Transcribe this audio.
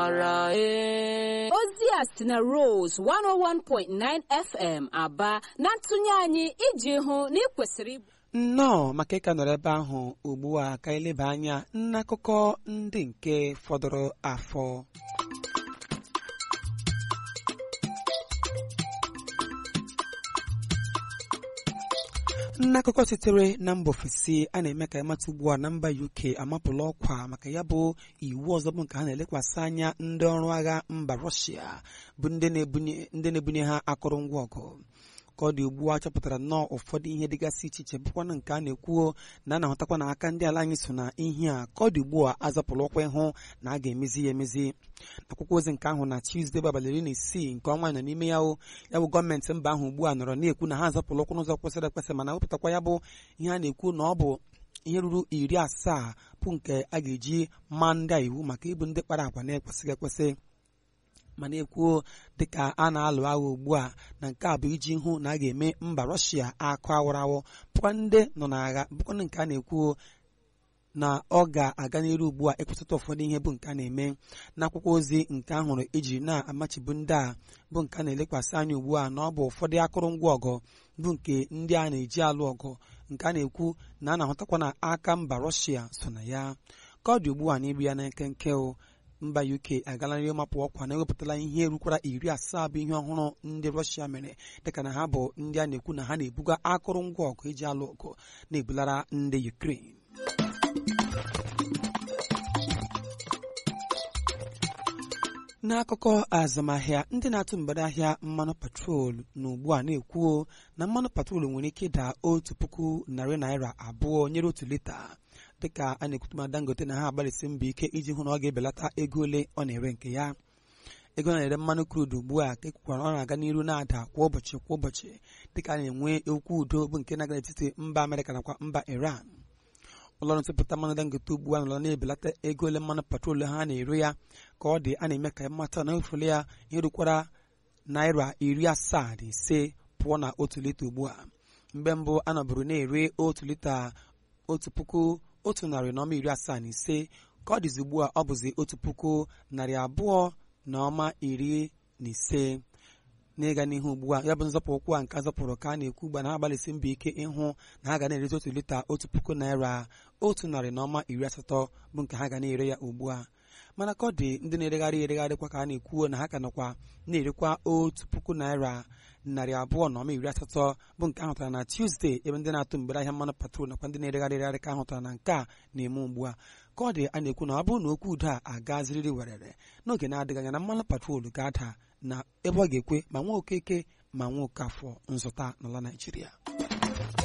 ozi a si na Rose 101.9 FM aba na ntụnye anyị iji hụ na ị kwesịrị ịbụ nnọọ maka ịka nọrọ ebe ahụ ugbu a ka eleba anya n'akụkọ ndị nke fọdụrụ afọ n'akụkọ sitere na mba ofesi a na-eme ka ịmata ugbu a na mba UK amapụla ọkwa maka ya bụ iwu ọzọ bụ nke ha na-elekwasị anya ndị ọrụ agha mba Russia bụ ndị na-ebunye ha akụrụngwa ọgụ ka ọ dị ugbu a chọpụtara nnọọ ụfọdụ ihe dịgasị iche iche bụkwana nke a na-ekwuo na a na-ahụtakwa na aka ndị ala anyị so na ihe a ka ọ dị ugbu a azapụrụ ọkwa ịhụ na a ga-emezi ya emezi akwụkwọ ozi nke ahụ na Tuesday bụ abalị iri na isii nke ọnwa nọ n'ime ya ya bụ gọọmenti mba ahụ ugbu a nọrọ na-ekwu na ha azapụrụ ọkwa n'ụzọ kwesịrị ekwesị mana wepụtakwa ya bụ ihe a na-ekwu na ọ bụ ihe ruru iri asaa bụ nke a ga-eji maa ndị a iwu maka ịbụ ndị kpara agwa na-ekwesịghị ekwesị ma na-ekwuo dịka a na-alụ agha ugbu a na nke a bụ iji hụ na a ga-eme mba rọshia akụ awụrawụ bụkwa ndị nọ n'agha bụkwa nke a na-ekwuo na ọ ga-aga n'iru ugbu a ịkwụsịta ụfọdụ ihe bụ nke a na-eme n'akwụkwọ ozi nke ahụrụ ejiri na-amachibu ndị a bụ nke a na-elekwasị anya ugbu a na ọ bụ ụfọdụ akụrụngwa ọgụ bụ nke ndị a na-eji alụ ọgụ nke a na-ekwu na a na-ahụtakwa na aka mba rọshia so na ya ka ọ dị ugbu a n'iru ya na nkenke mba UK agalarị ịmapụ ọkwa na ewepụtala ihe rukwara iri asaa bụ ihe ọhụrụ ndị Russia mere dịka na ha bụ ndị a na-ekwu na ha na-ebuga akụrụngwa ọgụ eji alụ ọgụ na-ebulara ndị Ukraine n'akụkọ azụmahịa ndị na-atụ mgbere ahịa mmanụ patrol na ugbu a na-ekwuo na mmanụ patrol nwere ike ịda otu puku narị naira abụọ nyere otu lita dịka a na-ekwutuma Dangote na ha agbalịsị mbọ ike iji hụ na ọ ga-ebelata ego ole ọ na-ere nke ya ego na-ere mmanụ crude ugbu a ka ekwukwara ọ na-aga n'iru na-ada kwa ụbọchị kwa ụbọchị dịka a na-enwe okwu udo bụ nke na-aga n'etiti mba Amerịka nakwa mba Iran ụlọọrụ ntụpụta mmanụ Dangote ugbu a nọrọ na-ebelata ego ole mmanụ patrol ha na-ere ya ka ọ dị a na-eme ka mmata na efule ya ihe rukwara naira iri asaa na ise pụọ na otu lita ugbu a mgbe mbụ a nọbụrụ na-ere otu lita otu puku otu narị na ọma iri asaa na ise ka ọ dịzi ugbu a ọ bụzi otu puku narị abụọ na ọma iri na ise n'ịga n'ihu ugbu a ya bụ nzọpụ ụkwụ a nke azọpụrụ ka a na-ekwu ugbu a na ha agbalịsị mbọ ike ịhụ na ha ga na-erezi otu lita otu puku naira otu narị na ọma iri asatọ bụ nke ha ga na-ere ya ugbu a mana ka ọ dị ndị na-eregharị eregharịkwa ka a na-ekwuo na ha ka nọkwa na-erekwa otu puku naira narị abụọ na ọma iri asatọ bụ nke ahụtara na Tuesday ebe ndị na-atụ mgbere ahịa mmanụ patrol nakwa ndị na-eregharị eregharị ka ahụtara na nke a na-eme ugbu a ka ọ dị a na-ekwu na ọ bụrụ na okwu udo a agaziriri werere n'oge na-adịghị anya na mmanụ patrol ga-ada na ebe ọ ga-ekwe ma nwa okeke ma nwa okafọ nzụta n'ala Naijiria